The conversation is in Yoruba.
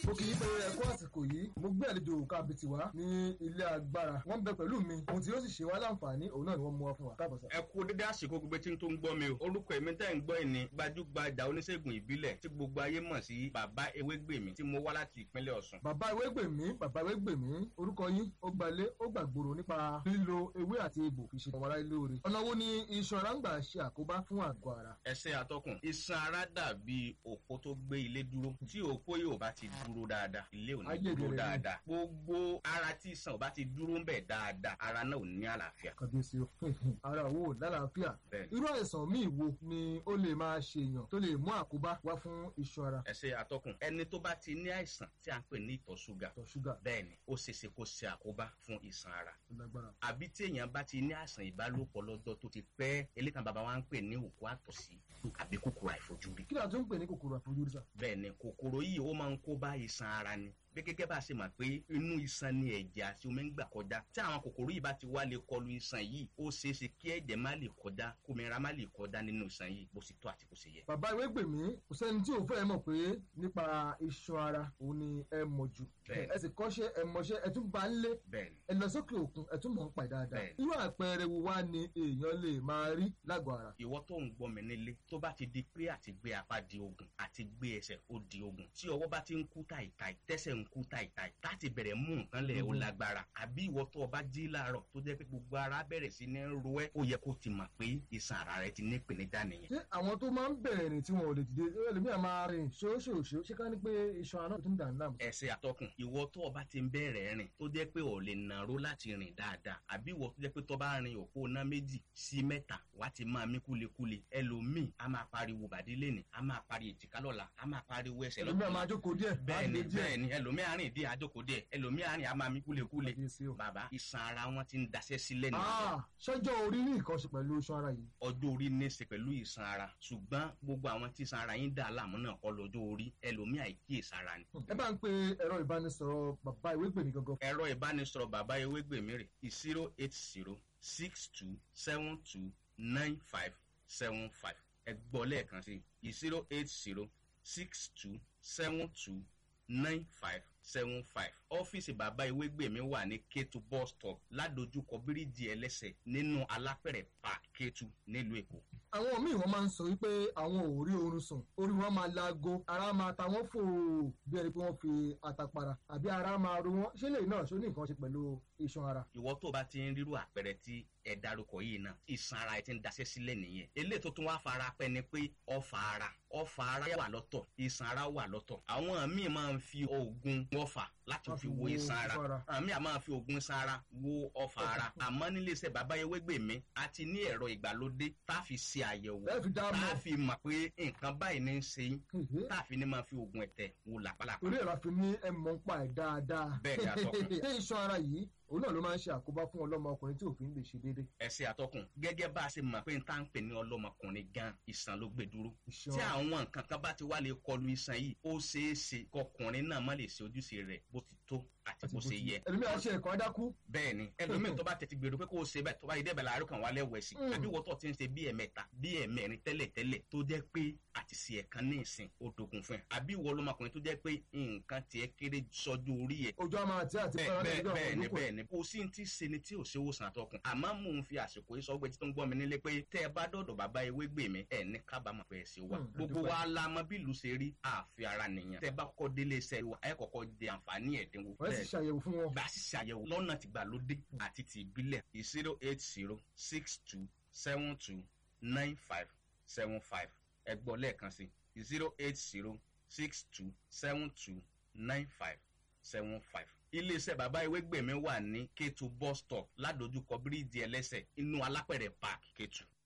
mo kì í pé ẹkú àsìkò yìí mo gbé àlejò kábìtì wá ní ilé agbára wọ́n bẹ pẹ̀lú mi ohun tí yóò sì ṣe wá láǹfààní òun náà ni wọ́n mú wá fún wa káàbọ̀ sà. ẹ kú dédé àsìkò gbogbo tí n tó ń gbọ́ mi o orúkọ èmi tẹ́ ń gbọ́ ẹ̀ ní gbajúgbajà oníṣègùn ìbílẹ̀ tí gbogbo ayé mọ̀ sí bàbá ewégbèmí tí mo wá láti ìpínlẹ̀ ọ̀ṣun. bàbá ewégbèmí bàbá ewégbèmí orúkọ yín ó gbalé ó gbàgbòrò nípa lílo ewé àti egbò fi ṣe ọmọ aráyé lóore ọ̀nà wo ni iṣan ara ń gbà ṣe àkóbá fún àgọ́ ara. ẹsẹ̀ atọ́kùn iṣan ara dàbí òpó tó gbé ilé dúró tí òpó yóò bá ti dúró dáadáa ilé ò ní Ayé dúró ìdèrè ni. dáadáa gbogbo ara tí iṣan ò bá ti dúró ń bẹ̀ dáadáa ara náà ò ní àlàáfíà. kàbíyèsí o ara wo lálàáfíà Bẹ́ẹ̀ni. irú àìsàn míì wo ni ó lè máa ṣe èèyàn tó lè mú àkóbá wá fún iṣan ara ẹsẹ̀ atọ́kùn ẹni tó bá ti ní àìsàn tí a ń pè ní ìtọ̀ ṣúgà ìtọ̀ ṣúgà bẹ́ẹ̀ ni ó ṣeéṣe kó ṣe àkóbá fún iṣan ara tó lágbára. àbí tí èèyàn bá ti ní àìsàn ìbálòpọ̀ lọ́jọ́ tó ti pẹ́ elékan bàbá wa ń pè ní òkú àtọ̀sí àbí kòkòrò àìfojúrí. kí ni a tún ń pè ní kòkòrò àfojúrí sà. bẹ́ẹ̀ ni kòkòrò yìí ó máa ń kó bá iṣan ara ni bí gẹ́gẹ́ bá a ṣe mọ̀ pé inú iṣan ni ẹ̀jẹ̀ àti omi ń gbà kọjá tí àwọn kòkòrò yìí bá ti wá lè kọlu iṣan yìí ó ṣeé ṣe kí ẹ̀jẹ̀ má lè kọjá kómìnira má lè kọjá nínú iṣan yìí bó ṣe tó àti bó ṣe yẹ. bàbá Ewégbèmí kò sẹ́ni tí ò fẹ́ mọ̀ pé nípa iṣan ara òun ni ẹ mọ̀ jù Bẹ́ẹ̀ni. ẹ sì kọ́ṣẹ́ ẹ mọṣẹ́ ẹ tún bá ń lé bẹ́ẹ̀ ni ẹ lọ sókè òkun ẹ tún mọ̀ ń pa ẹ̀ dáadáa Bẹ́ẹ̀ni. irú àpẹẹrẹ wo wá ni èèyàn lè máa rí lágọ̀ọ́ ara. ìwọ tó ń gbọ́ mi nílé tó bá ti di pé àti gbé apá di ogun àti gbé ẹsẹ̀ ó di ogun tí ọwọ́ bá ti ń kú tàìtàì tẹ́sẹ̀ ń kú tàìtàì láti bẹ̀rẹ̀ mú nǹkan lẹ̀ ó Mhm. lágbára àbí ìwọ tó o bá jí láàárọ̀ tó jẹ́ pé gbogbo ara bẹ̀rẹ̀ sí ní ro ẹ́ ó yẹ kó ti mọ̀ pé iṣan ara rẹ ti ní ìpèníjà nìyẹn. ṣé àwọn tó máa ń bẹ̀rẹ̀ rìn tí wọn ò lè dìde ẹlòmíà máa rìn ṣóṣòṣó ṣé ká ní pé iṣan ara náà tó ń dà ní láàmú. ẹsẹ̀ àtọkùn ìwọ tó o bá ti ń bẹ̀rẹ̀ rìn tó jẹ́ pé ò lè nàró láti rìn dáadáa àbí ìwọ tó jẹ́ pé tó bá rin òpó ná méjì sí mẹ́ta wá ti máa mí kúlekúle ẹlòmíì a máa pariwo bàdí lẹ́nì a máa pariwo èjìká lọ́la a máa pariwo ẹsẹ̀ ẹlòmíà máa jókòó díẹ̀ bẹ́ẹ̀ni á lè díẹ̀. bẹ́ẹ̀ni ẹlòmíì àárín ìdí àjókòó díẹ̀ ẹlòmíì àárín a máa mí kúlekúle Kàbíyèsí o. bàbá iṣan ara wọn ti ń daṣẹ́ sílẹ̀ nìyẹn Ah, ṣọjọ́ orí ní nǹkan ṣe pẹ̀lú iṣan ara yìí. ọjọ́ orí ní í ṣe pẹ̀lú ìsan ara ṣùgbọ́n gbogbo àwọn tí ìsan ara yín dà láàmú náà kọ́ lọ́jọ́ orí ẹlòmíì àìkíyèsára ni ẹ bá ń pe ẹ̀rọ ìbánisọ̀rọ̀ bàbá Ewégbèmí gangan. ẹ̀rọ ìbánisọ̀rọ̀ bàbá ewégbèmí rè zero eight zero six two seven two nine five seven five ẹ gbọ́ lẹ́ẹ̀kan sí i zero eight zero six two seven two nine five seven five ọ́fíìsì bàbá ewégbèmí wà ní Kétu bus stop ládojúkọ bíríìjì ẹlẹ́sẹ̀ nínú alápẹ̀rẹ̀ park Kétu nílùú Èkó. àwọn míì wọn máa ń sọ wípé àwọn ò rí oorun sùn orí wọn máa laago ara máa ta wọn fò bí ẹni pé wọn fi àtàpàrà àbí ara máa ro wọn ṣé lè náà ṣó ní nǹkan ṣe pẹ̀lú iṣan ara. ìwọ tó bá ti ń rírú àpẹẹrẹ tí ẹ dárúkọ yìí náà ìsan ara ẹ ti ń daṣẹ́ sílẹ̀ nìyẹn eléyìí tó tún wá fara pẹ́ ni pé ọfà ara ọfà ara wà lọ́tọ̀ ìsan ara wà lọ́tọ̀ àwọn míì máa ń fi oògùn ọfà láti Wọ́n fi fi wo wo ìsan ara ìsan ara. àwọn míì máa fi oògùn ìsan ara wo ọfà ara àmọ́ nílé iṣẹ́ bàbá Ewégbèmí a ti ní ẹ̀rọ ìgbàlódé tá a fi ṣe àyẹ̀wò ẹ fi dá tá mọ̀ a fi mọ̀ pé nǹkan báyìí ní í ṣe yín tá a fi ní máa fi oògùn ẹ̀tẹ̀ wo làpálàpá torí ẹ̀rọ àfi ní ẹ mọ̀ ń pa ẹ̀ dáadáa. Bẹ́ẹ̀ ni, atọ́kùn. ṣé iṣan ara yìí òun náà ló máa ń ṣe àkóbá fún ọlọ́mọ ọkùnrin tí òfin lè ṣe déédéé. ẹsẹ àtọkùn gẹ́gẹ́ bá a ṣe mọ̀ pé n tá ń pè ní ọlọ́mọkùnrin gan ìsàn ló gbé dúró iṣan tí ara àwọn nǹkan kan bá ti wá lè kọlu iṣan yìí ó ṣeé ṣe kọkùnrin náà má lè ṣe ojúṣe rẹ̀ bó ti tó àti àti bó ṣe yẹ ẹlòmíà ṣe ẹ̀kọ́ adákú. bẹ́ẹ̀ ni ẹlòmíì tó bá tètè gbèrò pé kó o ṣe bẹ́ẹ̀ tó bá yẹ débẹ̀ láàárọ̀ kan wá lẹ́wọ̀ ẹ̀sìn Mm. àbí wọ́tọ̀ ti ń ṣe bí ẹ̀mẹ́ta bí ẹ̀mẹ́rin tẹ́lẹ̀ tẹ́lẹ̀ tó jẹ́ pé àti ṣe ẹ̀kan ní ìsìn ó dogun fún ẹ àbí ìwọ ọlọ́mọkùnrin tó jẹ́ pé nǹkan tiẹ̀ kéré sọ́jú orí ẹ̀ ojú àmà àti àti bẹ́ẹ̀ fara bẹ́ẹ̀ lójú àwọn bẹ́ẹ̀ ni olùkọ́. bẹ́ẹ̀ ni kò sí ti ṣe ni tí ò ṣe wòsàn àtọkùn àmọ́ mò ń fi àsìkò yìí sọ pé tí tó ń gbọ́ mi nílé pé tẹ́ ẹ bá dọ̀dọ̀ bàbá Ewégbèmí ẹ̀ ní kábàámọ̀ pé ẹ ṣe wá Hmm, gbogbo àdúpẹ́. wa la mọ bí ìlú ṣe rí àfi ara nìyẹn tẹ́ ẹ bá kọ́kọ́ délé iṣẹ́ wa ẹ kọ́kọ́ di àǹfààní ẹ̀dínwó wọ́n sì ṣàyẹ̀wò fún wọn. gbà sí ṣàyẹ̀wò lọ́nà tìgbàlódé àti ti ìbílẹ̀ zero eight zero six two seven two nine five seven five ẹ gbọ́ lẹ́ẹ̀kan sí zero eight zero six two seven two nine five seven five. iléeṣẹ́ bàbá Ewégbèmí wà ní Kétu bus stop ládojúkọ bíríìjì ẹlẹ́sẹ̀ inú alápẹ̀rẹ̀ park Kétu.